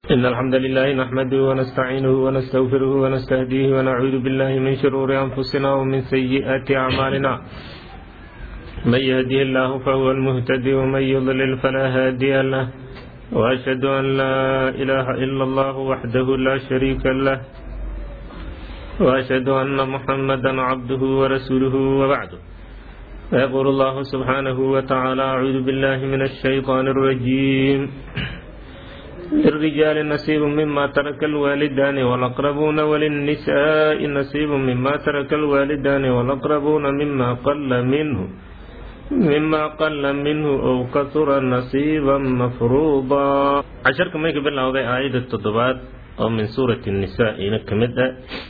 إن الحمد لله نحمده ونستعينه ونستغفره ونستهديه ونعوذ بالله من شرور أنفسنا ومن سيئات أعمالنا من يهديه الله فهو المهتدي ومن يضلل فلا هادي له وأشهد أن لا إله إلا الله وحده لا شريك له وأشهد أن محمدا عبده ورسوله وبعده فيقول الله سبحانه وتعالى أعوذ بالله من الشيطان الرجيم للرجال نصيب مما ترك الوالدان والأقربون وللنساء نصيب مما ترك الوالدان والأقربون مما قل منه مما قل منه أو كثر نصيبا مفروضا عشرك ميك بالله وضع آية التضبات أو من سورة النساء إنك مدى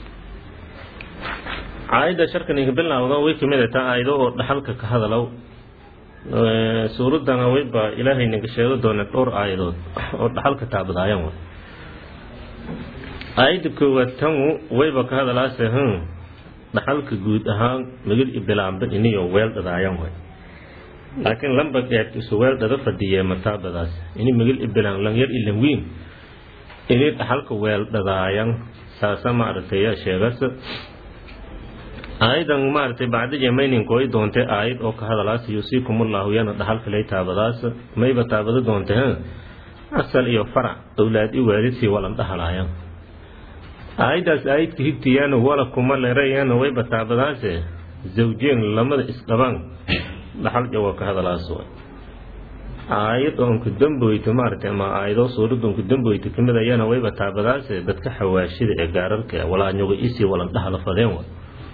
aayadda sharkan iga bilowda way ka mid taa aayado oo dhaxalka ka hadalow suuraddana wayba ilaahay naga sheego doona dhowr aayadood oo dhaxalka taabadaayan way aayadda koowaad tanu wayba ka hadalaase hun dhaxalka guud ahaan magid ibilaamba iniyo weel dhadaayan way laakiin lamba dheert isu weel dhada fadhiye mataabadaas ini magid ibilaan lang yar ilan wiin ini dhaxalka weel dhadaayan saasa maaragtay sheegasa aayadan maaragtay bacda jamaynin kooy doontay aayad oo ka hadalaas yuusiikumullahu yana dhaxalka lay taabadaas mayba taabado doontay ha asal iyo farac owlaad i waalidkii walan dhahalaayan aayaddaas aayadka higtiyana wala kuma lerayana wayba taabadaase zawjeen lamada isdhabaan dhaxal jawa ka hadalaas way aayad oonku damboyta maaragtay ama aayado suuradda onku damboyta kamid ayana wayba taabadaase dadka xawaashida ee gaararka walaanyoga isii walan dhahala fadeen way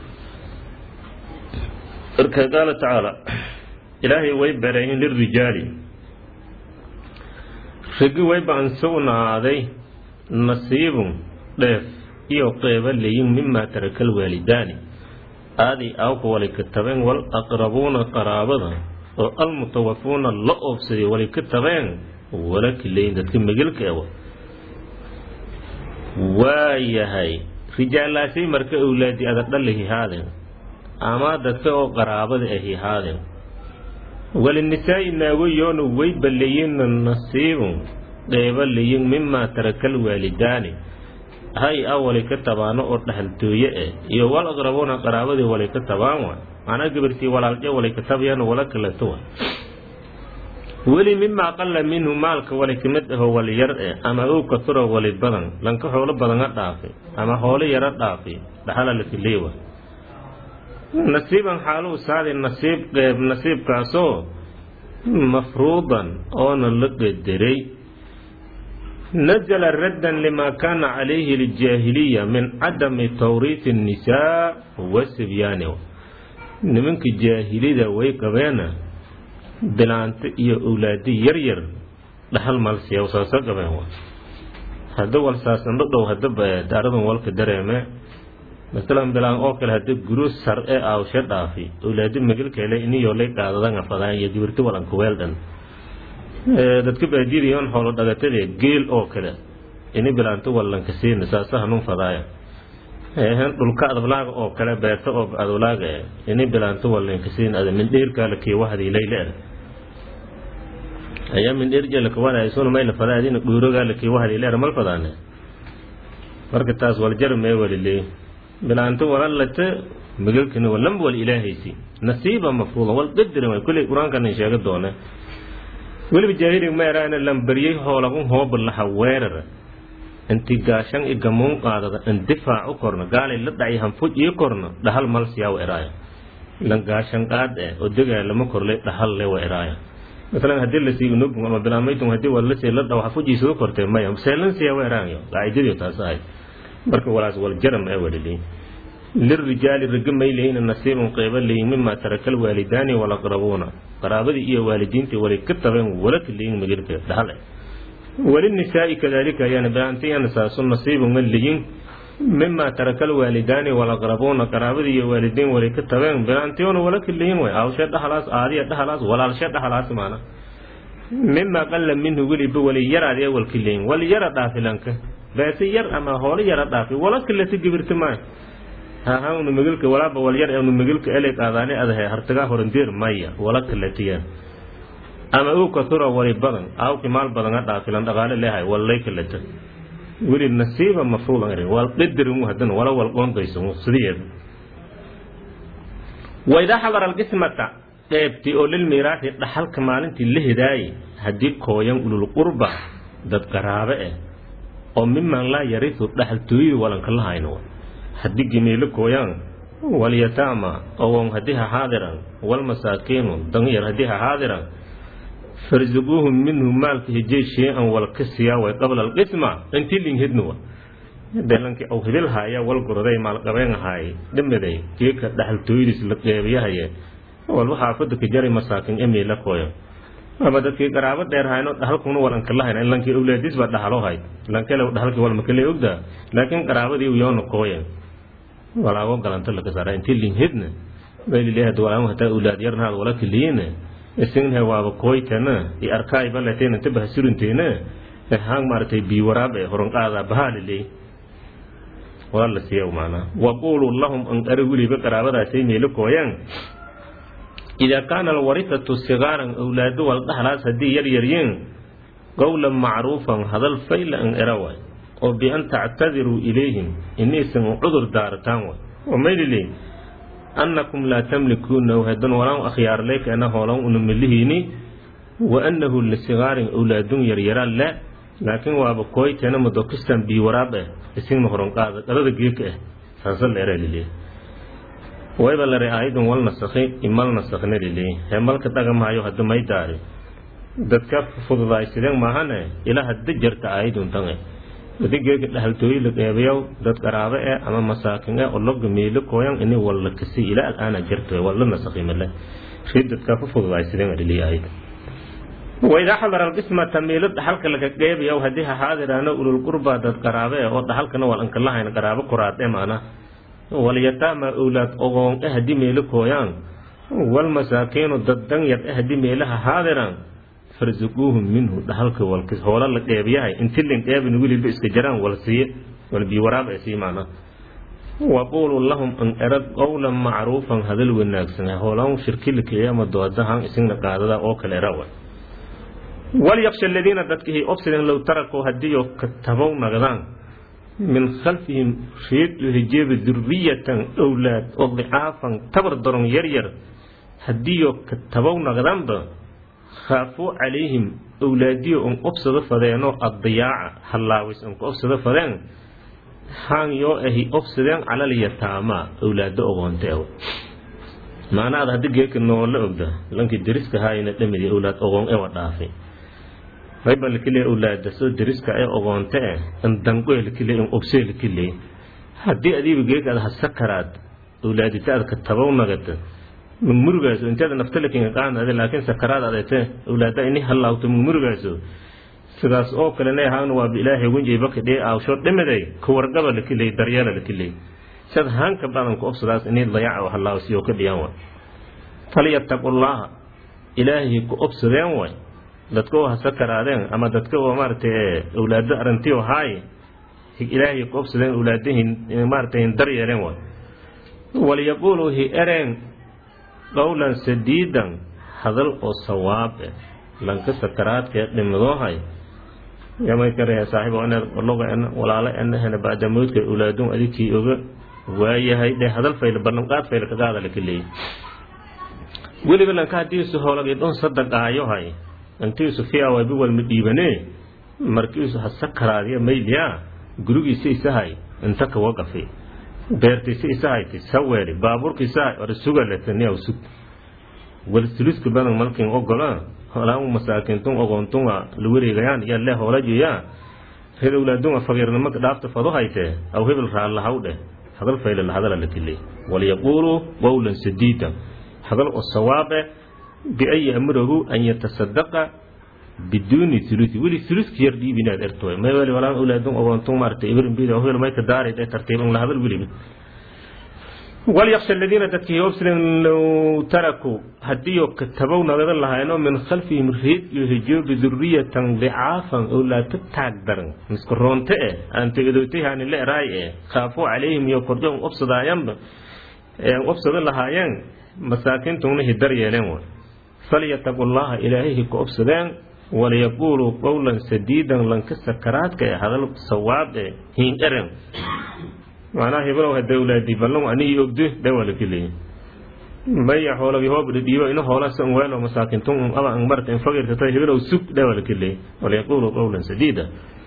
marka qaala tacaala ilaahay way bareeyin lirijaali ragi wayba an sugnaaday nasiibun dheef iyo qeyba leyin mimaa taraka alwaalidaani aadii awka walay ka tabeen wal aqrabuuna qaraabada oo almutawafuuna la oobsaday walay ka tabeen wala kileyin dadka megelka ewa waayahay rijaalaasay marka owlaadi ada dhalahi haadeen ama dadka oo qaraabada ahi haadeen walinisaa'i naagoyoona way ballayinna nasiibun qeyba layin mimaa taraka alwaalidaani hay a walay ka tabaano oo dhahaltooye eh iyo wal aqrabuuna qaraabadii walay ka tabaan wa macnaa gabartii walaalje walay ka tabayaan wala kaleto wa weli mimaa qalla minhu maalka walay ka mid aho wali yar eh ama ow katuro wali badan lanka xoolo badana dhaafay ama hoolo yaro dhaafay dhaxala lakileewa nasiiban xaaluu saaday nasiib qeyb nasiibkaasoo mafruudan oona la qederay nazala raddan limaa kaana calayhi aljaahiliya min cadami tawriiti annisaa wasibyaani nimanka jaahilida way qabeena bilaanta iyo owlaadi yar yar dhaxal malsiya saasa qabeen hadda walsaasan dhadhow hadaba daaradan walka dareeme masalan bilaan oo kale hadda guro sar e aawshe dhaafi owlaadi magalkele iniyo lay qaadadan afadaan iyo gibirti walanka weeldhan dadka baadiidayoon xoolo dhagatade geel oo kale ini bilaanto wallanka siina saasa hanun fadaaya hen dhulka adablaaga oo kale beerta oo adablaaga e ini bilaanto wallanka siin ada mindheerkaala kiiwahadii layleer ayaa mindheerjalaka wadaysuna mayla fadaa adina dhuurogaala kiiwahadii leer mal fadaane marka taas waljar mee walilee bilaanto walalate magalkana walanba wal ilaahaysi nasiiba mafruuda wal qadarin way kulli qur-aankana sheega doone weliba jaahiliga meeraana lambariyey hoolagun hooba laha weerara inti gaashan i gamuun qaadada in difaac u korno gaalay la dhacay hanfuj ii korno dhahal malsiyaa wa eraaya lan gaashan qaad eh oo degaa lama korlay dhahal le wa eraaya masalan haddii lasii unugum ama bilaamaytum haddii walasii la dhaw hafujiisa u kortay maya seelansiyaa wa eraanyo qaacidadii taas ahayd marka walaas wal jaram ee walilii lirijaali raga may leyin nasiibun qeyba leyin mimaa taraka alwaalidaani walaqrabuuna qaraabadii iyo waalidiintii walay ka tabeen walaka leyin magirka dhahal walinisaa'i kadalika ayaana bilaantayana saasu nasiibun ma leyin mimaa taraka alwaalidaani walaqrabuuna qaraabadii iyo waalidiin walay ka tabeen bilaantayoona walaka leyin way awshe dhahalaas aadiya dhahalaas walaalshe dhahalaas maana mimaa qalla minhu weliba wali yaraadee walka leyin wali yara dhaafilanka beese yar ama hoolo yara dhaafi wala kaleta gibirta maayo haha unu megilka walaaba wal yar unu megilka eley qaadaani adahe hartagaa horandeer maya wala kaletiya ama uu katura wali badan aawki maal badan ha dhaafilan dhaqaale leehay wallay kalata weli nasiiba mafruulan erin wal qadarin hadan wala wal qoondayso sidiyeed waidaa xadara alqismata qeybtii oo lilmiiraati dhaxalka maalintii la hidaayay haddii kooyan ulul qurba dad qaraabe ah oo miman laa yarisu dhaxaltooyada walanka la hayno haddii gimeelo kooyaan walyataama ogon haddii ha xaadiran walmasaakiinu danyar haddii ha xaadiran farzuquuhum minhu maalka hijay shay-an walka siyaa way qabla alqisma intii linhidnuwa delankii aw hibil haaya wal goroday maalqabeen ahaay dhimiday geeka dhaxaltooyadiis la qeebiyahaye walba xaafada ka jari masaakin emila kooyo ama dadkii qaraabo dheer hayno dhahalkuna walanka lahayna in lankii awlaadiis baa dhahalo hay lankele dhahalkii walmakale ogda laakiin qaraabadii yoona kooye walaago galanta laka saara intii linhidna baylileehad walaamo hataa awlaad yarnaad wala kiliyiina isinhe waaba kooytana i arkaay baleteen inta bahasurinteena hang maaragtay biwaraab ee horanqaada bahaaliley wala la siiya maanaa waquluu lahum an ari weliba qaraabadaasay meelo kooyaan idaa kaana alwarithatu sigaaran awlaado wal dhaxlaas haddii yar yaryiin qowlan macruufan hadal fayla an era waay oo bian tactadiruu ilayhim inaysan cudur daarataan waay oo mayliley annakum laa tamlikuunahu hadan walaan akhyaarleykana hoolan una melihiini wa annahu lisigaarin awlaadun yaryaraan le laakiin waaba kooyteena madokistan biwaraab ah isingna horanqaada dhalada geeka ah saasa la era liley wayba lare aayadun wal nasakhi imal nasakhna liley hee malka dhagamaayo hadda may daari dadka fududaysideen maahane ilaa hadda jarta aayadun tange dadka geeka dhahaltooyi la qeebayow dad qaraabe eh ama masaakin eh oo loga meelo kooyan ini walla kasi ilaa alaana jarto walla nasakhi male rii dadka ku fududaysideen liley aayad waidaa xadara alqismata meelo dhaxalka laga qeebayow haddii ha xaadiraano ulul qurba dad qaraabe eh oo dhaxalkana wal anka lahayn qaraabo kuraad eh maana walyataama awlaad ogoon eh haddii meelo kooyaan walmasaakiinu dad danyar eh haddii meelaha xaadiraan farzuquuhum minhu dhahalka walkis hoola la qeebiyahay inti lin qeebin weliba iska jaraan wal siiye wal biwaraab ee sii maana waquuluu lahum an erad qowlan macruufan hadal wanaagsan hoolaan shirkilikeeya ama doodahan isingna qaadada oo kale era wa walyaksha aladiina dadkihii obsiden low tarakuu haddiiyo katabow nagdaan min khalfihim reedu hijeeba duriyatan owlaad oo dicaafan tabar daron yaryar haddiiyo katabow nagdanba khaafuu calayhim owlaadiyo un obsado fadeenoo addiyaaca hallaawis unka obsado fadeen haan yoo ahi obsadeen calal yataamaa owlaado ogoonte ew maana ad haddi geeka noola ogda lankii deriska haayna dhamidi owlaad ogoon ewa dhaafay rayba lakile owlaada soo deriska ee ogoonte eh in danqoe lakile in obsee lakile haddii adiiba geeka ad hasakaraad owlaadita ad ka tabow nagata mugmurugaaso inteeda naftalakinga qaanade laakiin sakaraad adete owlaada ini halaawto mugmurugaaso sidaas oo kalena ahaan waaba ilaahay wenjayba kadhee aawsho dhimiday kawargaba lakiley daryeela lakiley sad haanka badanka obsadaas ini dayaca halaawsiyo ka dhiyaan way falyattaqullaaha ilaahay ku obsadeen way dadka oo hasakaraadeen ama dadka oo maaragtay owlaado arantiyo haay ilaahay ku obsadeen owlaadahin maaragtay daryeeleen way walyaquuluu hi ereen qowlan sadiidan hadal oo sawaab eh lanka sakaraadka dhimadoohay yamay karaya saaxiibo ina loga ena walaalo ena hena bacda mawdka owlaadun adikii oga waayahay dhe hadal fayla ballanqaad fayla kagaada laka leeyay weliba lanka hadiisu howlagay dhon sadaqaayohay intiisu fiawaybi walma dhiibane markiisu ha sakaraadiya mayliya gurigiisa isahay inta kawa qafi beertiisa isahayti saweeri baabuurkiisahay or sugaletaniyaw sug walsuluska badan malkin ogola holaan masaakintun ogoontunga la wareegayaan yaa lee hoolajiya reer owlaadunga faqiirnimaka dhaafta fado hayte aw hebel raallahaw dheh hadal fayla la hadala la kilay walyaquuluu qowlan sadiida hadal oo sawaabe bian ya'murahu an yatasadaqa biduuni ulusi weli uluska yar dhiib inaad erto may weli walaan owlaadun ogoontung maaragtay ibrinbid hebel mayka daarid ee tartiiban la hadal weliba walyaksha aladiina dadkii obslen low tarakuu haddiiyo katabow nagada lahayno min khalfihim reed iyo hijoobi duriyatan dicaafan owlaata taag daran miska roonte eh aanta edootayhaani le eraay eh khaafuu calayhim iyo kordho un obsadaayanba obsado lahaayeen masaakiintungna hidar yeeleen way falyataqu llaha ilaahihi ku obsadeen waliyaquuluu qowlan sadiidan lanka sakaraadka ee hadal sawaab ee hiin eren macnaha heblow hada awlaadi ballan anigi ogdo dhawalakaleey maya hoolagi hoob dhidhiibo ina hoola san weelo masaakintun un aba ang marta in fagirtata heblow sug dhawalakaleey waliyaquuluu qowlan sadiida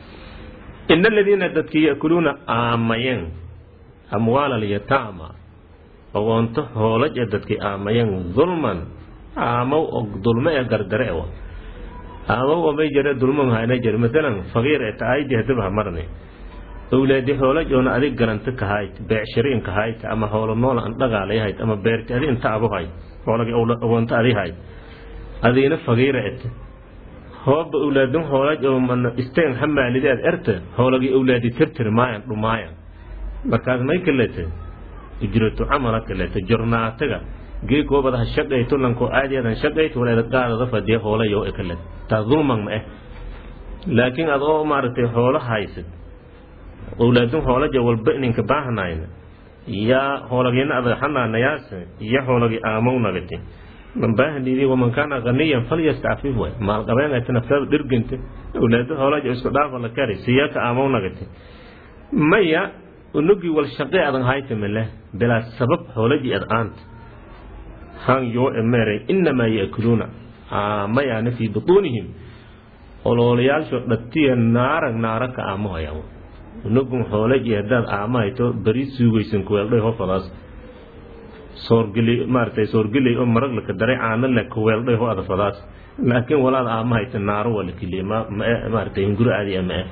ina aladiina dadkii ya'kuluuna aamayeen amwaala alyataama ogoonto hoolaj ee dadkii aamayeen dulman aamow og dulmo ee gardare ewa aamow omay jare dulmo mahayna jare masalan faqiir ee taaydi hadaba ha marne owlaadi hoolaj oona adig garanta kahayd beecshiriin kahayd ama hoolo noola an dhagaalayahayd ama beerti adi inta abuhayd hoolagi ogoonto adi hayd adiina faqiira et hooba owlaadin hoolaj oo mana isteen hamaalideed erta hoolagi owlaadi tirtir maayan dhumaayan markaas may kalete ujratu camala kalete jornaataga geekoobada ha shaqayto lanko aadiyadan shaqayto waleeda qaadada fadiya hoolayo e kale taa dulman ma eh laakiin ad oo maaragtay hoolo haysad owlaadin hoolaja walba ininka baahnayna yaa hoolagina adag xanaanayaase iyo hoolagi aamow nagati man baahnidi waman kaana ganiyan falyastacfif way maalqabeenayta naftaada dhirganta owlaado hoolaja isku dhaafa la kari siyaaka aamow nagati maya unugii wal shaqe adan haytamale bilaa sabab hoolaji ad aanta han yoo emeeray inamaa yaakuluuna aamayaana fii butuunihim oloolayaasho dhatiya naarag naara ka aamahaya unugun hoolaji haddaad aamahayto beri suugaysan kuweeldhay hofadaas soorgeli maaratay soorgeley oo marag laka daray caano le kuweeldhay ho adafadaas laakiin walaad aamahayta naaro waa lakiliye maaratay hinguro aadi ama eh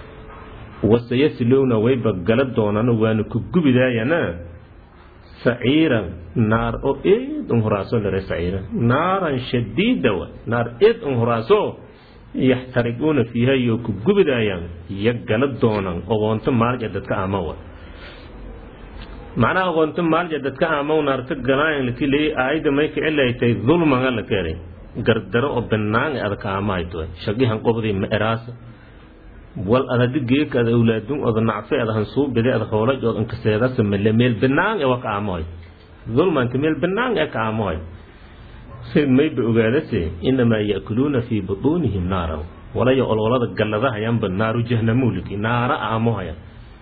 wasayaslowna wayba gala doonaan waana ku gubidaayana saciiran naar oo eed un horaaso lare saciira naaran shadiida wa naar eed un horaaso yaxtariguuna fiiha iyo ku gubidaayaan iyo gala doonaan ogoonto maalja dadka amawa macnaha ogoonto maalja dadka amaw naarta galaayan laki leeyay aayadda may ka cilaytay dulmanga la keenay gardaro oo banaang adaka amahayto shaqihan qobdii ma eraasa wal adadi geeka ada awlaadun oda nacfe ada hansuubide ada hoolaj ood inkaseedasa mele meel banaang e wa ka aamohay dulmanta meel banaang e ka aamohay sid mayba ogaadase inamaa ya'kuluuna fii butuunihim naara walayo ololada galladahayanba naaru jahnamuliki naara aamohaya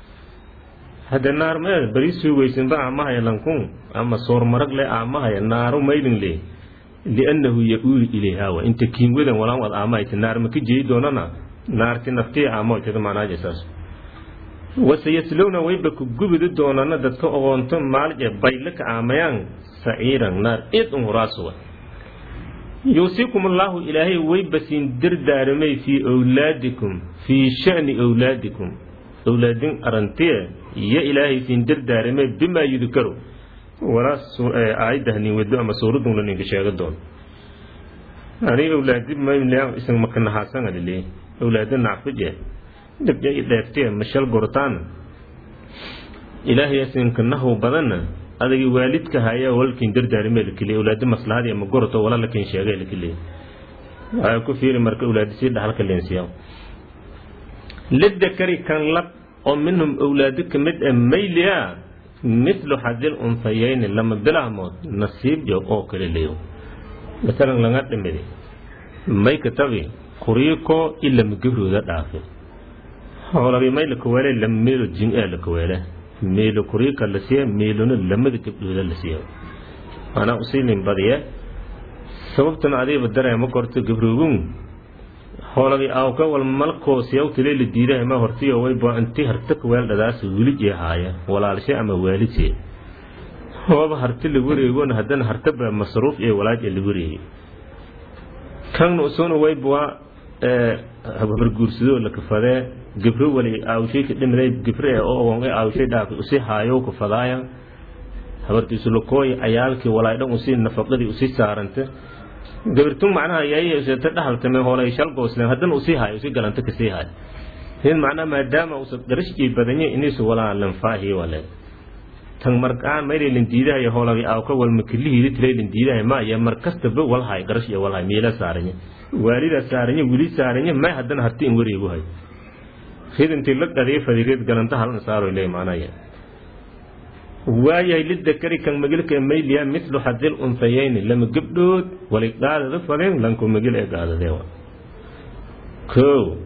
hadde naar mee bari suugaysinba aamahaya lankun ama soor marag le aamahaya naaru maylin le liannahu ya-uuli ilayhawa inta kiinwadan walaan wad aamahayta naar maka jeyi doonana naarti naftii aamoytada macnaaje saas wasayaslowna wayba ku gubidi doonana dadka ogoonto maalje bayle ka aamayaan saciiran naar id un huraasuwa yuusikum allaahu ilaahay wayba siin dardaaramay fii owlaadikum fii sha'ni owlaadikum owlaadin arantiye iyo ilaahay siin dardaaramay bimaa yudkaru walaas aayadahnin wedo ama suuradun la ninka sheega doon ani owlaadi mayliyan isan makanahaasanga lilii awlaada nacfije dhibja i dheeftiye mashal gortaan ilaahay asinkanahu badanna adagi waalidka haya walkin dardaarime lakiliya awlaada maslahadi ama goroto wala lakin sheegay lakiliya waxaa ku fiiri marka awlaadi sii dhaxalka leensiya lidakari kan lab oo minhum awlaado ka mid ah mayliya mithlu xadil unsayayni lama bilahmood nasiib joog oo kale leeyo masalan laga dhimidi may katabi kuriiko ilama gabrooda dhaafe hoolagi may la kaweele lama meelo jin ee la kaweele meelo kuriika la siiya meelona lamada gabdhooda la siiya maanaa usiilin badiye sababtana adiiba dareema korto gabroogun hoolagi awka wal malkoosiyaw tile la diidahay ma hortiyo wayba inti harta kaweel dhadaas wilijee haaya walaalshe ama waalidse hooba harti la wareegona haddana hartaba masruuf iyo walaaj la wareegay kan usuna wayba habarguursadoo la kafadee gabro wali aawshay ka dhimray gabre oo ogon aawshay dhaafay usi haayo ka fadaaya habartiisu lakooy ayaalkii walaay dhan usi nafaqadii usi saaranta gabirtun macnaha yaayta dhahaltame hoolay shal goosleen haddana usii haayo usi galanta kasii haayo hin macnaha maadaama usa garashkii badanye inisu walaa lanfaahi wale tan markaan maylay diidahay hoolagi aawka wal makilihiidi tilay diidahay ma ya mar kastaba walhay garash iyo walhay miila saaranye waalida saaranye wili saaranye may haddana harti in wareegu hay hidintii la dhadii fadigeed galanta halan saaro ilay macnaya waayahay lidakari kan magilka mayliya mithlu xadil unsayayni lama gabdhood wali qaadada fadeen lanku magil ee qaadadee ko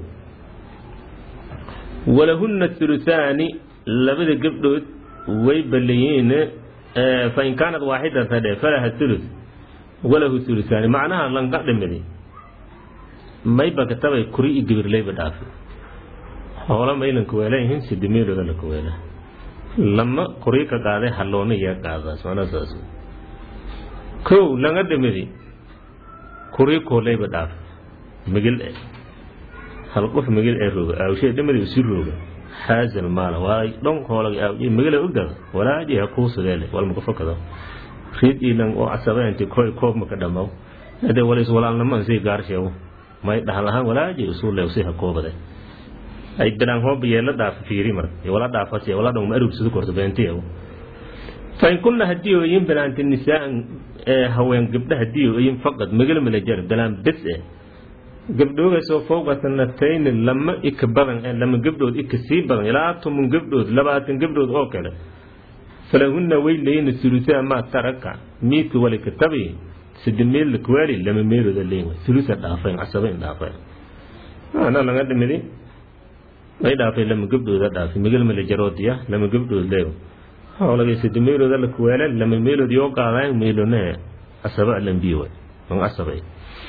walahunna thuluthaani labada gabdhood way balayiin fain kaanat waaxidatan dhe falaha thuluth walahu thuluthaani macnaha lanka dhimidi mayba katabay kuri iyo gabirleyba dhaafi hoola maylanka weelayihiin sidimeelooda laka weela lama kuri ka qaaday halloona iyaa qaadaas macnaha saas kow langa dhimidi kuri kooleyba dhaaf migil e hal qof migil ee rooga aawshee dhimadi usi rooga xaasal maala waa dhon hoolaga aawje migila ogada walaaji ha kuusadeele walmaka fakado riid ilan oo casabeenti koy koob maka dhamaw hade walis walaalnaman sii gaarsheewo may dhahlahaan walaaji usuule si ha koobade ay bilaan hooba yeela dhaafa fiiri mar wala dhaafas wala dhong ma arugsado korto beentiyo fain kunna haddii ooyin bilaanti nisaan haween gabdha haddii ooyin faqad migil malajar bilaan bes eh gabdhoogaasoo fowqa sanatayni lama ika badan ee lama gabdhood ika sii badan ilaa toban gabdhood labaatan gabdhood oo kale falahunna way leeyina sulusaa maa taraka miidka wali katabi sidi meel lakwaali lama meelooda leeyin sulusa dhaafayn casabayn dhaafayn ana laga dhimidi way dhaafay lama gabdhooda dhaafay migil malajaroodiya lama gabdhood leeyo hawlagay sidi meelooda lakwaala lama meelood yoo qaadaan meelone casaba lambiyo an casabay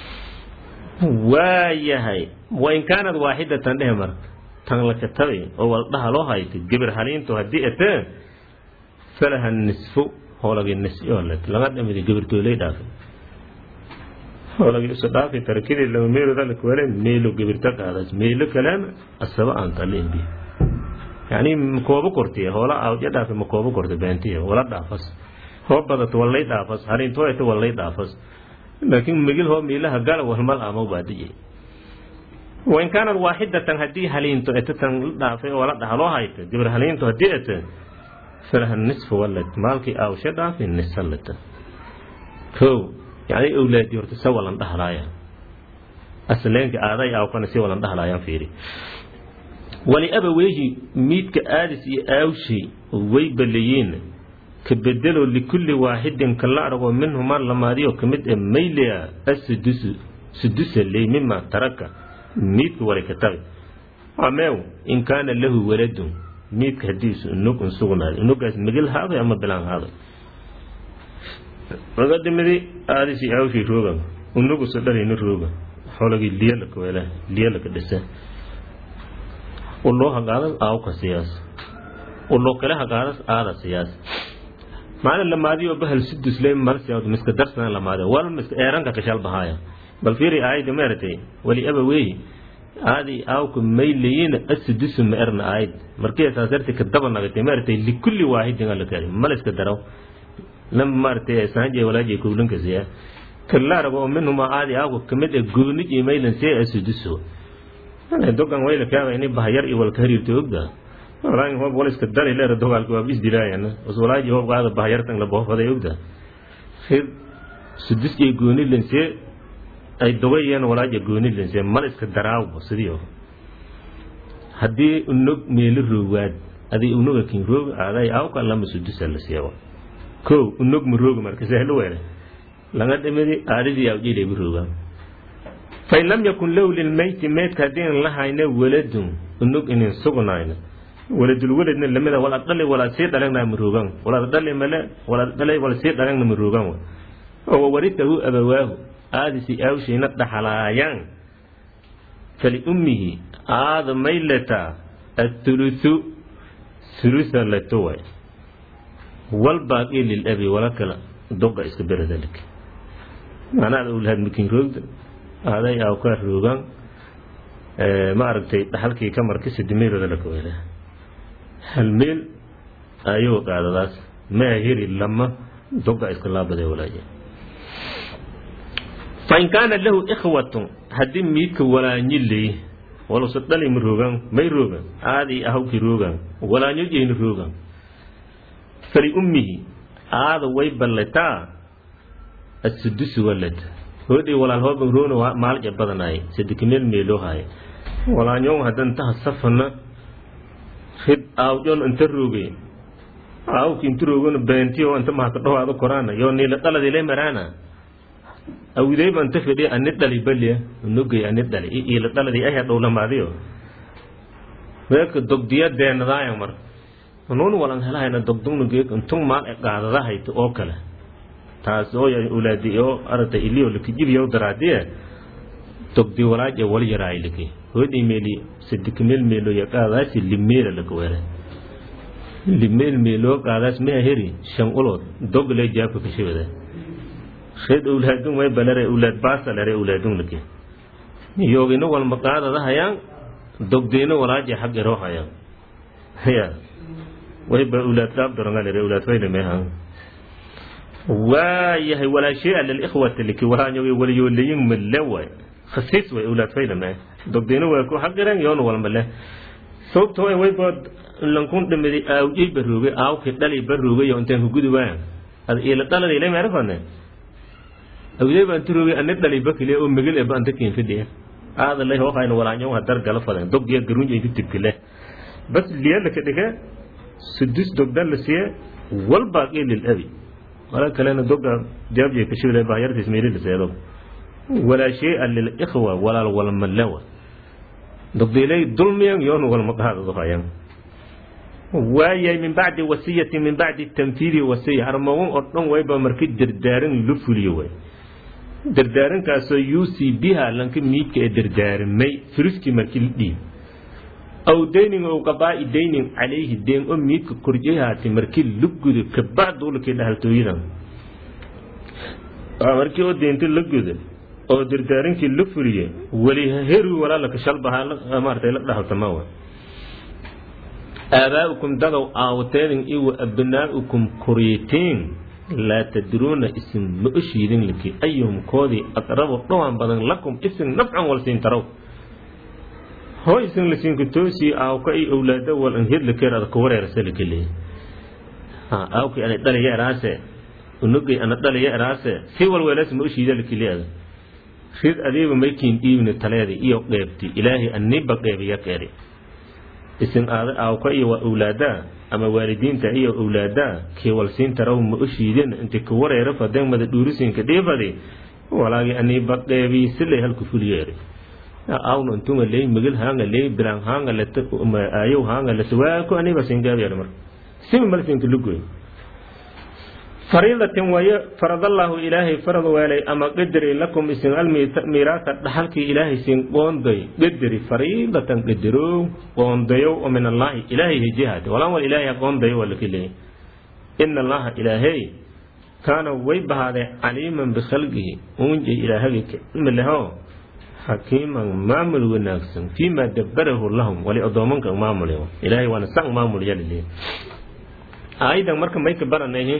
waayahay wain kaanad waaxidatan dhehe marka tan la katabay oo waldhaha loo haytay gibir haliintu haddii atee falaha nisfu hoolagii nisyolet laga dhimidi gibirtooley dhaafay hoolagii isu dhaafay tarakidii lama meelooda lakwale meelo gibirta qaadaas meelo kalena asaba aan talimbi yani makoobo kortiya hoola awdya dhaafe makoobo korta beentiya wala dhaafas hoo badato wallay dhaafas haliintooyata wallay dhaafas laakiin migil hoo miilaha gala walmal ama baadiye wain kaanad waaxidatan haddii haliinto ete tan la dhaafay oo la dhaha loo hayta gibir haliinto haddii ete falaha nisfu walad maalkii aawshe dhaafi nisalata kow yani awlaadi horta sa walan dhahlaaya asleenka aaday aawkana si walan dhahlaayaan fiiri wali abaweyhi miidka aadis iyo aawshi way balayiin ka bedelo likulli waaxidin kala aragoo minhumaa lamaadiyo ka mid ee maylia asudusu sudusa ley mima taraka miidka wali ka tabi ameew in kaana lahu waladun miidka hadiisu unug un sugnaaday unugaas migil haaday ama bilaan haaday laga dhimidi aadisi aawshi roogan unugusu dhalini rooga xolagii liyalaka weela liyalaka dhisa uloo hagaadas aawka siyaas uloo kale hagaadas aada siyaas maalin lamaadiyo bahal sudus le marsiya miska darsana lamaade wal miska eeranka kashal bahaya bal fiiri aayda meertay wali aba weey aadi aawku mayliyin asudusu ma erna aayid markii saasarti ka daba nagatay meertay likulli waahidin alla kari mal iska daraw lam maartay saanje walaaji kuulinka siya kala rabo minhuma aadi aawku kamid ee goonij imaylan see asudusu dogan wayla kaaba ini bahayar iyo walka hariirta ogda walaahi hoob wal iska dari leer dogaalka waa bis dilaayana os walaaji hoob qaada bahayartan la boofaday ogda khid sudus iyo gooni lense ay dogayeen walaaja gooni lense mal iska daraawo sidii haddii unog meelo roogaad adii unoga kin roog aaday awka lama sudusa la siiyo ko unog mu roog marka sahlo weele laga dhimidi aadidii awjilay bu roogaan fain lam yakun lahu lilmeyti meydka haddiinan la hayna waladun unug inin sugnayna waladulwaladna lamida wala dhali wala sii dhalagna maruugan wala dhali male wala dhalay wala sii dhalagna maruugan oo waritahu abawaahu aadisi aawshayna dhaxalaayaan faliummihi aada maylata athuluthu thulutha leto way walbaaqi lilabi wala kala doga iska beradalik macnaha ulahaad makin roogda aaday aw ka roogan ma aragtay dhaxalkii ka marka sidimeelooda la kawela hal meel ayuu qaadadaas maa heri lama doga iska laabadee walaaje fain kaana lahu ikhwatun haddii miidka walaanyi leey walusa dhali ma roogan may roogan aadii ahawkii roogan walaanyo jeyni roogan faliummihi aada way ballataa asudusu walad hoodhi walaal hooban roona maalja badanaay sadikimeel meeloo haay walaanyoon hadan taha safana rid aawjon inta rooge aawki inturoogona beentiyo anta mahaka dhawaado koraana yo niila dhaladile maraana awidayba anta fedhi ani dhali balya nogay ani dhali iila dhaladi aya dhowlamaadiyo meeka dogdiya deenadaaya mar nuun walan helahayna dogdugna geek intung maal e qaadadahayta oo kale taas oo ulaadi oo arata iliyo likijibiyo daraadiye dogdi walaaje wal yaraay liki hoodhi meeli sidik meel meelo ya qaadaasi limeela laka were limeel meelo qaadaas mea heri shan ulood dog le jaabka kashibada shed ulaadun way balare ulaad baasalare ulaadun liki yoogina walma qaadadahayaan dogdeena walaaje xag eroo hayaan ya wayba ulaad qaab dorangalere ulaad fayna meehan waayahay walaa shay'a lilikhwati liki walaanyoge waliyooleyin male waay khasiis way ulaad fayna mee dogdeena waa ku xaqiran yoon walmale sababto way wayba lankun dhimidi aawjay barooge aawki dhali barooge yo intaan ku gudi waayan ad ila dhalada ilay meerafane awday baan turooge ani dhali bakile oo megel eba anta kiin fidhiya aada lay hoofayna walaanyo hadar gala fadan dogdiya garunja inti tibkile bas liya laka dhige sudus dogdan la siye walbaaqi lilabi wala kalena doga jaabje kashibile bahyartis meeli la seedo walaa shay'a lilikhwa walaal walmalewa dogdiilay dulmiyan yoon walmaqaadado hayan waayay min bacdi wasiyati min bacdi tanfiidi wasiya armagun oo dhan wayba marki dardaarin lu fuliyo way dardaarinkaasoo yuusi biha lanka miidka ee dardaarimay firiskii markii la dhiib aw daynin ow qabaa'i daynin calayhi deen oo miidka korjehaati markii la gudo kabacduulakii dhahaltooyadan markii oo deenta la gudo oo dardaarinkii la fuliye weli heri walaalaka shalbahaa maartay la dhahaltama wa aabaa'ukum dadow aawateedin iyo abnaa'ukum koryeeteen laa tadruuna isin ma oshiidin liki ayuhum koodii aqrabu dhowaan badan lakum isin nafcan wal siin tarow hoo isin lasiinka toosii aawka ay owlaada wal an hedlakeer ada ka wareerasa lakele aawkii ana dhalaya eraase unugay ana dhalaya eraase si walweelaas ma oshiida lakele ada rid adiiba maykiin dhiibni taleedi iyo qeebti ilaahay aniba qeebiya keeri isin aada aawka iyo waa owlaadaa ama waalidiinta iyo owlaadaa kii walsiinta raw ma oshiidin inti ka wareera fadeen mada dhuurisiinka dhiifadi walaagi aniba qeebi silay halku fuliyeeri awno intunga ley migil haanga ley bilaan haanga leta ayow haanga leta waako aniba singaabiyer mar simi malsinka lugoy fariidatin waye faradallaahu ilaahay farad weelay ama qadari lakum isin almiiraasa dhaxalkii ilaahay sin qoonday qadari fariidatan qadarow qoondayow oo min allaahi ilaahay hejihaate walaan wal ilaahay qoondayo waa laki leeyay ina allaha ilaahay kaana way bahaadee caliiman bikhalqihi uunjay ilaahagii ka cilmi leho xakiiman maamul wanaagsan fiima dabbarahu lahum wali addoomanka maamul ilaahay waana san maamul yalile aayadan marka may ka baranayhi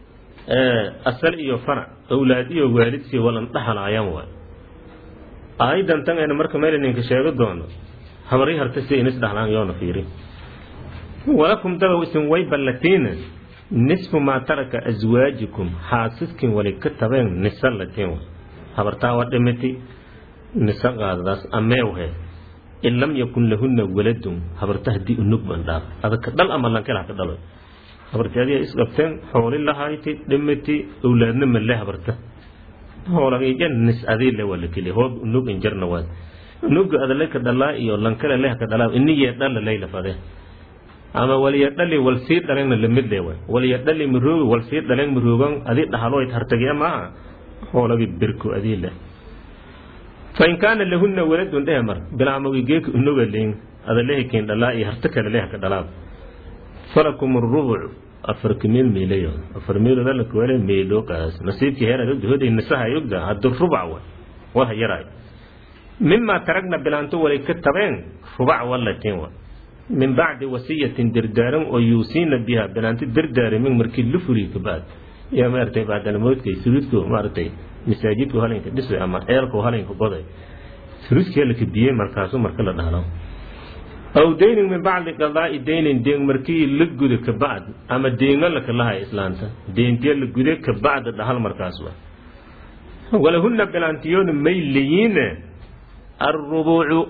asal iyo farac owlaad iyo waalidkii walan dhaxalaayaan waay aayadan tan ayna marka meel ninka sheego doono habari harta si inis dhaxlaan yoona fiiri walakum dadow isin way ballatiina nisfu maa taraka aswaajikum xaasiskin wali ka tabeen nisa latiin way habartaa waa dhimiti nisa qaadadaas ameewhe in lam yakun lahunna waladun habarta haddii unug ban dhaaf adaka dhal ama lankela ka dhalo habarti adiga isdhabteen xooli lahayti dhimiti owlaadna male habarta hoolagija nis adii le waa lakeli hoob unug injarna waad unuga adale ka dhalaa iyo lankale leh ka dhalaa iniyee dhala lay lafade ama waliya dhali wal sii dhalengna lamid le waay waliya dhali maroogi wal sii dhaleng maroogan adii dhahaloyd hartagiya maaha hoolagi birko adii leh fain kaana lahunna waladun dhehe mar bilaamogi geeka unuga leyn adalehi keen dhalaa iyo harta kale leh ka dhalaa falakum rubuc afarka meel meelayo afar meelood alla kuwale meelo qaas nasiibkii heeraad ogda hoday nasaha ay ogda haddu rubac wa wala yaraay mima taragna bilaanto walay ka tabeen rubac walatin wa min bacdi wasiyatin dardaaran oo yuusiina biha bilaanto dardaarimin markii la furiy kabaad yaa maaragtay bacdalamoodkay suruudku maaragtay masaajidku halinka dhisay ama ceelku halinka goday suruudkii halaka biyey markaasu marka la dhahlo aw daynin min bacdi qadaa'i daynin deen markii la gudo ka bacd ama deenga laka lahay islaanta deentiya la gude ka bacda dhahal markaas wa walahunna bilaantiyoona may leyiine arrubuucu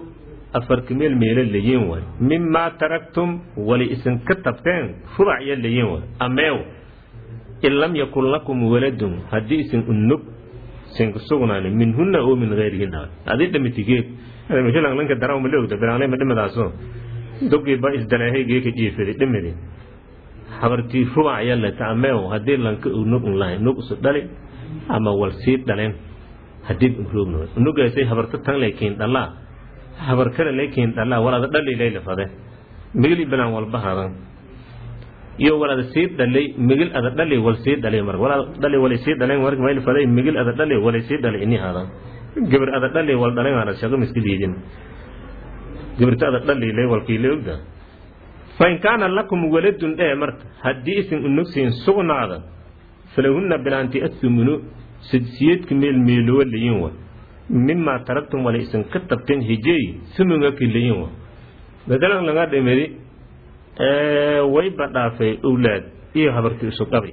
afarka meel meelo layin way mimaa taraktum wali isinka tabteen rubacya layin way ameew in lam yakun lakum waladun haddii isin unug sinka sugnaani minhunna oo min gayrihinna adii dhamitigeed mishalanka darawma leogda bilaanayma dhimadaaso dogiiba isdaleehay geeka jiifidi dhimidi habartii rubacya leta ameew haddii lanka unug un lahay nug isu dhali ama wal sii dhaleen hadii unroogno unugaasay habarta tan laykiin dhalaa habar kale laykiin dhalaa walaada dhali laylafade migil bilaan walba hadan iyo walaada sii dhalay migil ada dhali wal sii dhalay marka walaada dhali wal sii dhaleen marka mayl faday migil ada dhali wal sii dhalay ini hadan gabar ada dhali wal dhaleen ana shaqo miski diidin gabarta ada dhali lay wal kiilay ogda fa in kaana lakum waladun ee marka haddii isin unugsiin sugnaada falahunna bilaanti athumunu sidsiyedka meel meelowa layin wa mimaa taragtum wala isin ka tabteen hijey sumunga ki layin wa madalan laga dhimidi wayba dhaafay owlaad iyo habarti isu dhabi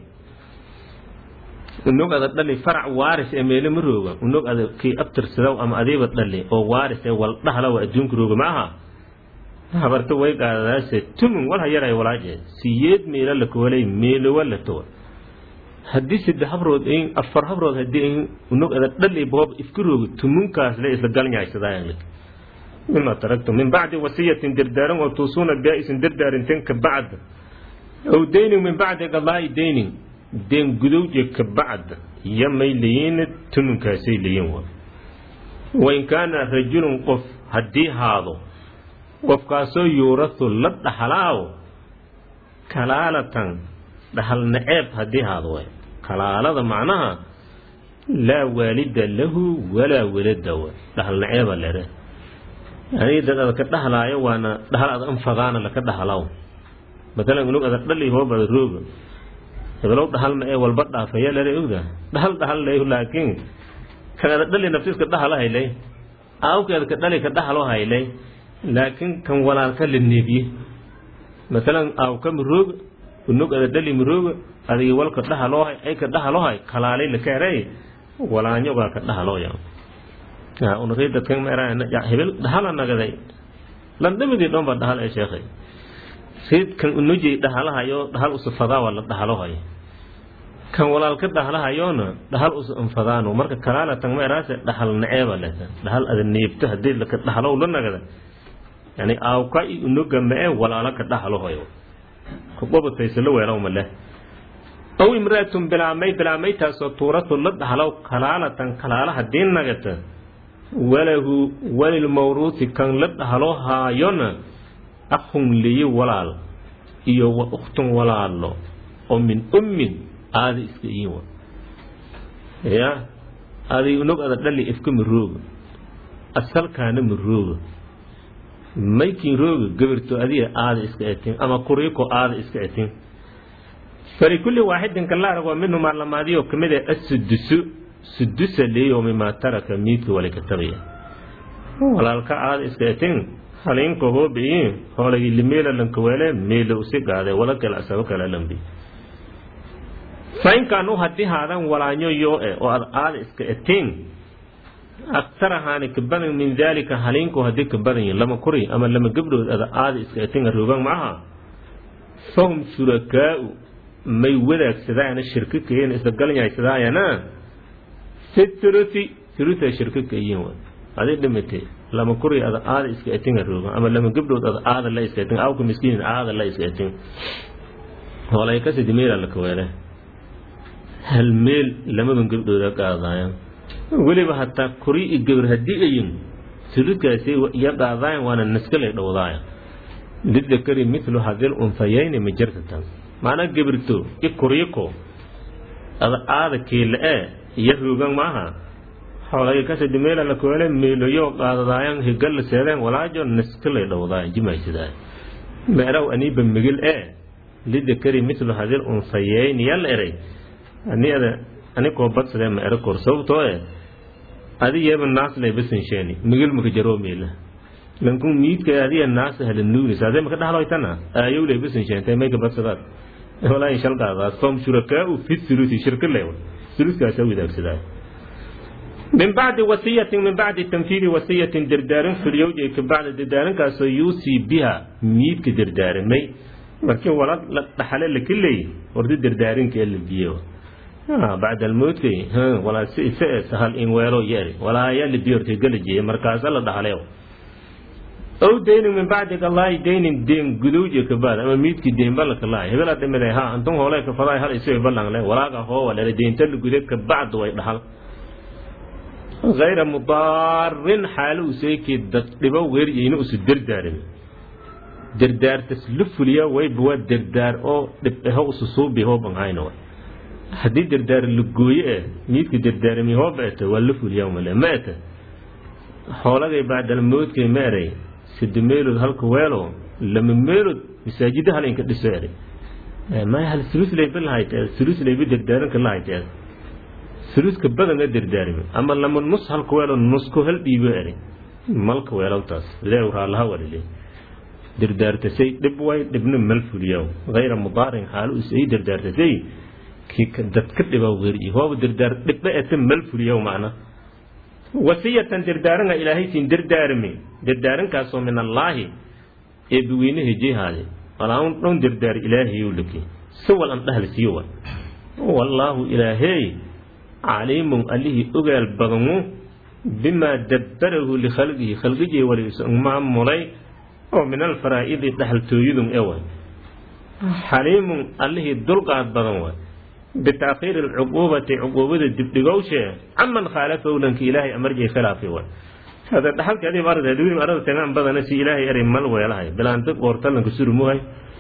unug ada dhali farac waaris ee meelo ma rooga unug ada kii abtirsadaw ama adiiba dhali oo waaris ee wal dhahlawa adduunka rooga ma aha habarta way qaadadaase tumun walha yaray walaaje siyeed meelo la koolay meelowa la towa haddii saddex habrood in afar habrood haddii in unug ada dhali boob iska rooga tumunkaas le isla galnyaaysadaayan mima taraktum min bacdi wasiyatin dardaaran oo tuusuuna biha isin dardaarinteen ka bacd aw daynin min bacdi qadaa'i daynin deen gudowje ka bacd iyo may layiin tumunkaasay layiin wa wain kaana rajulun qof haddii haado qofkaasoo yuurasu la dhaxlaaw kalaalatan dhaxal naceeb haddii haado way kalaalada macnaha laa waalida lahu walaa walada way dhaxal naceeba lere yani dad ada ka dhahlaayo waana dhahal ada anfadaana laka dhahlaw matalan unug ada dhali hoob ada rooga hebelow dhahal ma ee walba dhaafaya lere ogda dhahal dhahal lay laakiin kan ada dhali naftiska dhahala haylay aawkeeda ka dhali ka dhahalo haylay laakiin kan walaalka la neebiye matalan aawka mirooga unug ada dhali mirooga adigi walka dhahaloohay ay ka dhahalohay kalaalay lakaeray walaanyogaa ka dhahalooya unaqii dadkan hebel dhahala nagaday landhamidii dhoon baa dhahal ee sheekhay sid kan unuji dhahalahayo dhahal usu fadaa waa la dhahalohay kan walaalka dhahalahayoona dhahal usu anfadaano marka kalaalatan meeraase dhahal naceeba leta dhahal ada neebto haddii laka dhahalow la nagada yani aawka i unuga mae walaala ka dhahalohoyo kuqobataysa la weelaw ma leh aw imraatun bilaamay bilaamaytaasoo tuuratu la dhahalow kalaalatan kalaala haddii nagata walahu walilmawruusi kan la dhahlo haayona akhun liyi walaal iyo wa ukhtun walaalo oo min ummin aada iska iin wa ya adi nog ada dhali ifka ma rooga asalkaana ma rooga maykin rooga gabarto adiga aada iska etin ama kuriiko aada iska etin falikulli waaxidin kala arag waa minhumaa lamaadiyo kamid ah asudusu sudusa leeyo mimaa taraka miidka wala katabaya walaalka aada iska etin halinka hoobiyi hoolagi limeela lankaweele meela usi gaade wala kale asaba kale lambi fainkaanu haddii haadan walaanyo yoo e oo ad aada iska etin aktarahaani ka badan min daalika haliinku haddii ka badan yihin lama kuri ama lama gabdhood ada aada iska etin aroogan maaha fahum shurakaau may wadaagsadayana shirka kayen isla galnyaysadaayana fi thuluthi thulutha shirka kayin wa adi dhimate lama kuri ada aada iska etin aroogan ama lama gabdhood ada aada la iska etin awka miskiin aada la iska etin hoolay kasidi meela la kaweele hal meel lamadan gabdhooda qaadaayan weliba hataa kuri i gabar haddii ayin suludkaasi iyo qaadaayan waana naskalay dhowdaaya lidakari mithlu hadil unfayayni ma jirtatan macnaa gabirto i kuriyiko ada aada keela ee iyo roogan maaha xoolay kasidi meela la koole meeloyo qaadadaayan higalla seedeen walaajo naskalay dhowdaaya jimaysidaay meeraw aniiba migil ee lidakari mithlu hadil unfayayni yalla eray aniada anikoo badsadee ma ero kor sababtoo e adi yeeba naaslay basansheeni migil maka jaroo meela lankun miidka adiya naas hala nuunis adee maka dhaxloytana aayowlay basansheentay mayka badsadaad walaa shal qaadaas fahum shurakaau fi thuluthi shirka leewa thuluthkaasa wadaagsadaa min bacdi wasiyatin min bacdi tanfiidi wasiyatin dardaarin fulyowjay ka bacda dardaarinkaasoo yuusii biha miidka dardaarimay markii wala la dhaxale laka leey horda dardaarinka ee la biyo bacda almowtkay walaa si isa sahal in weelo yeeri walaa ayaa la biyo hortay gala jeeye markaasa la dhaxaleyo ow daynin min bacdi galaahi daynin deen gudowje ka baad ama miidki deen ballanka lahay hebela dhimide ha antun hoole ka fadaa hal isoo ballan le walaaga hoowa lele deenta la gude ka bacdu way dhaxal غayra mudaarin xaalo useykii dad dhibo weeryayna usu dardaarin dardaartas la fuliya wayba waa dardaar oo dhibho usu suubi hooban hayna way haddii dardaar la gooye eh miidka dardaarami hooba eta waa la fuliya male ma eta xoolagay bacdal moodkay ma eray sida meelood halka weelo lama meelood masaajida hal inka dhiso eray maya hal sulusleyba lahayteed sulusleyba dardaaranka lahayteed suluska badanga dardaarimi ama lama nus halka weelo nusko hal dhiibo eray malka weelowtaas ilaahi raalaha walile dardaartasay dhib way dhibna mal fuliyaw hayra mudaarin xaalu isay dardaartasay kii dadka dhiba weeriyi hooba dardaar dhibba eta mal fuliyaw macna wasiyatan dardaaranga ilaahay siin dardaarmi dardaarankaasoo min allaahi ee biweyne hejehaade walaun dhon dardaar ilaahayow laki sawal an dhahal siiwa wallaahu ilaahey caliimun allihii ogaal badanu bimaa dabbarahu likhalqihi khalqijii waliisa maamulay oo min alfaraa'idi dhaxaltooyadun ewa xaliimun allihii dulqaad badan wa bitaakiiri alcuquubati cuquubada dibdhigowshe caman khaalafahu lanka ilaahay amarjay khilaafi wa hada dhaxalka adiib arda duwim arada tagaan badana si ilaahay eray mal weelahay bilaanta qoortalanka surumuhay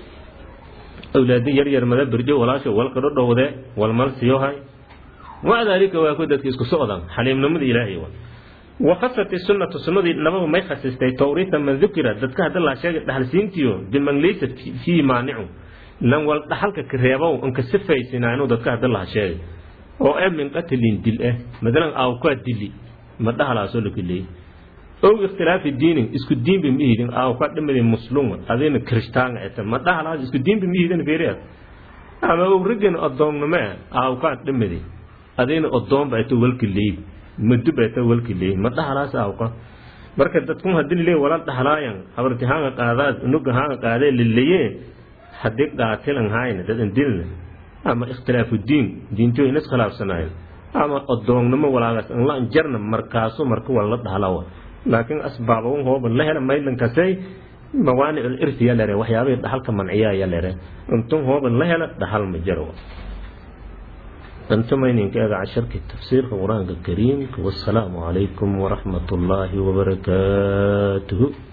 awlaadi yar yar mada berjo walaasha walka dhodhowde walmal siyohay maca daalika waa ku dadka isku socdaan xaliimnimada ilaahay wa وخصت السنة سنة نبغ ما يخصصتي توريث من ذكر دتك هذا الله شيء دحل سينتيو بمن ليس فيه مانع لن wal dhaxalka kareebow anka sifaysinayno dadka hadda laha sheegay oo ee min qatlin dil ah madalan aw ka dili ma dhaxalaaso la kaleey oo ikhtilaafi diinin isku diin bi mihidin aw ka dhimade muslim adina kristaan ah ma dhaxalaas isku diin bi mihidin feeriyad ama oo rigan adoonnimo aw ka dhimade adina adoon ba ito walka leey muddo ba ito walka leey ma dhaxalaas aw ka marka dadku hadii leey wala dhaxlaayan habartihaanga qaadaad nuga haanga qaadee lilleeyeen haddii qaatilan hayna dadan dilna ama ikhtilaafu diin diinto in iskhilaafsanayn ama adoonnimo walaagas in la jarna markaasu marka waa la dhahlawa laakiin asbaabawun hooba la hela maylankasay mawaanic alirthi ya lere waxyaabihii dhaxalka manciyaa ya lere intun hooba la hela dhaxal ma jaro antumayninka eega casharkii tafsiirka qur-aanka kariimka wassalaamu calaykum waraxmat ullaahi wabarakaatuhu